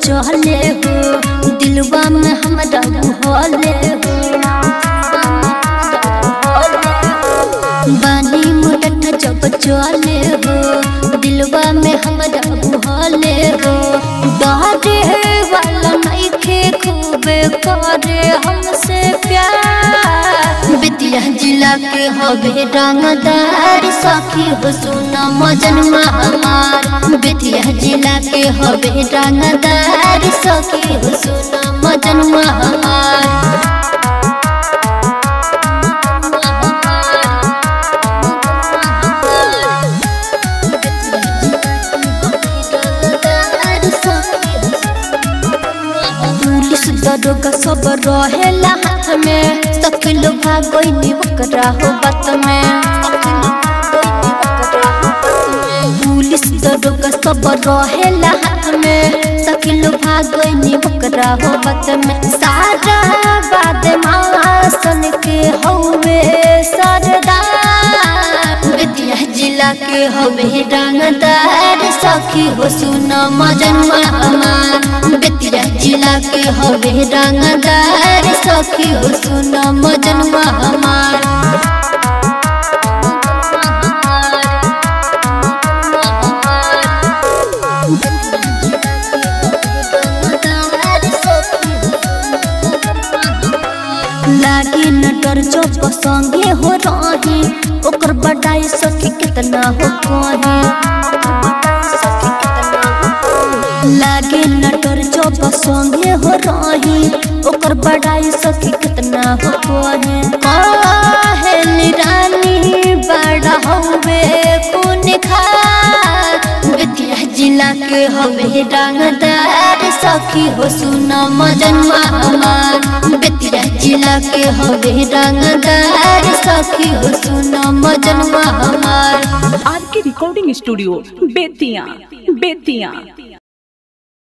चले हो दिलवा में हमरा भले हो बानी मुडठ जब चले हो दिलवा में हमरा भले हो डरे वाला नइखे खूबे करे हमसे प्यार बितिया जिला के हवे रंगदार सखी हो सुना मजन हमार बितिया जिला के हवे रंगदार सखी हो सुना मजन हमार पुलिस दरोगा सब रहेला हाथ में सकिल भागोइनी ओकरा हो बात में पुलिस दरोगा सब रहेला हाथ में सकिल भागोइनी ओकरा हो बात में सारा बाद मासन के हवे सरदार विद्या जिला के हवे रंगदार सखी हो सुना मजन हमार बेतिया जिला के हवे रंगदार सखी हो सुना मजन हमार लागी नटर जो संगे हो रही ओकर बड़ाई सखी कितना हो कही लागे नटर चौप संगे हो रही ओकर बड़ाई सखी कितना हो कहे कहेली रानी बड़ा हवे कौन खा विद्या जिला के हवे रंगदार सखी हो सुना मजन हमार विद्या जिला के हवे रंगदार सखी हो सुना मजन हमार आर के रिकॉर्डिंग स्टूडियो बेतिया बेतिया